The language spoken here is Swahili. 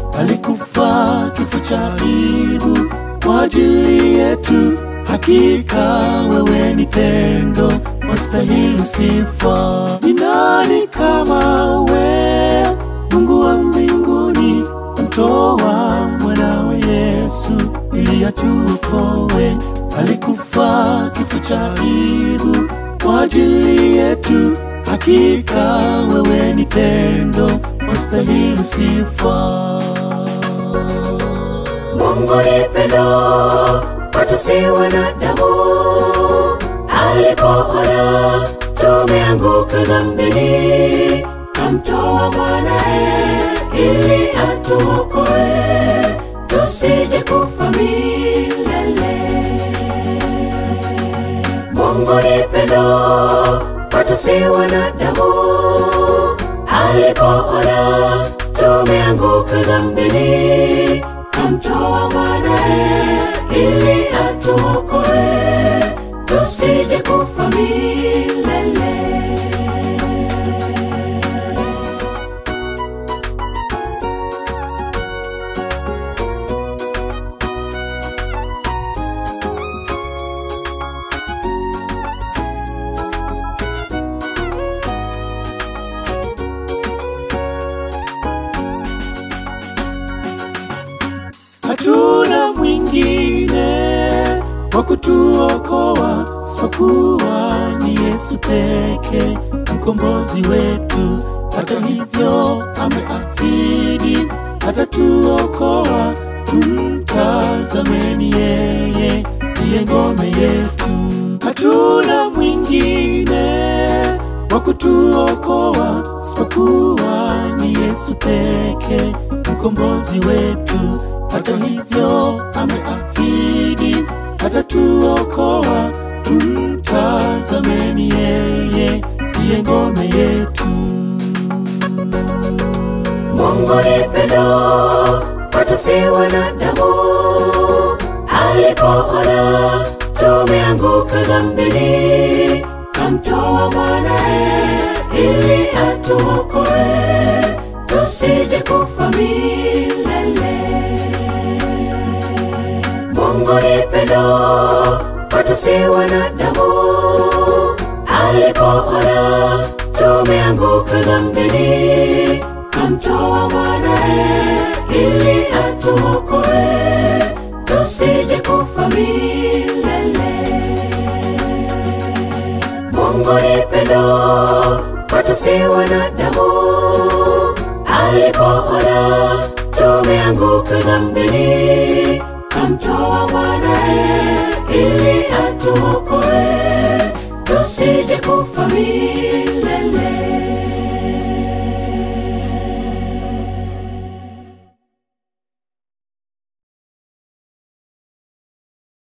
alikufa kifo cha aibu kwa ajili yetu. Hakika wewe ni pendo, wastahili sifa. Ni nani kama we, Mungu wa mbinguni, mtoa mwanawe Yesu ili atuokoe. Alikufa kifo cha aibu kwa ajili yetu. Hakika wewe ni pendo, wastahili sifa. Mungu ni pendo kwetu si wanadamu. Alipoona tumeanguka dhambini, kamtoa mwanae ili atuokoe, tusije kufa milele. Mungu ni pendo kwetu si wanadamu. Alipoona tumeanguka dhambini, kamtoa mwanae ili atuokoe, tusije kufa milele. hatuna mwingine wa kutuokoa isipokuwa ni Yesu peke, mkombozi wetu. Hata hivyo ameahidi atatuokoa, tumtazameni yeye, ndiye ngome yetu. Hatuna mwingine wa kutuokoa isipokuwa ni Yesu peke, mkombozi wetu. Hata hivyo ameahidi atatuokoa, tumtazameni yeye, ndiye ngome yetu. Mungu ni pendo kwetu si wanadamu. Alipoona tumeanguka dhambini, kamtoa mwanae ili atuokoe, tusije kufa milele. Mungu ni pendo kwetu si wanadamu. Alipoona tumeanguka dhambini, kamtoa mwanae ili atuokoe, tusije kufa milele. Mungu ni pendo kwetu si wanadamu. Alipoona tumeanguka dhambini, kamtoa mwanae ili atuokoe, tusije kufa milele.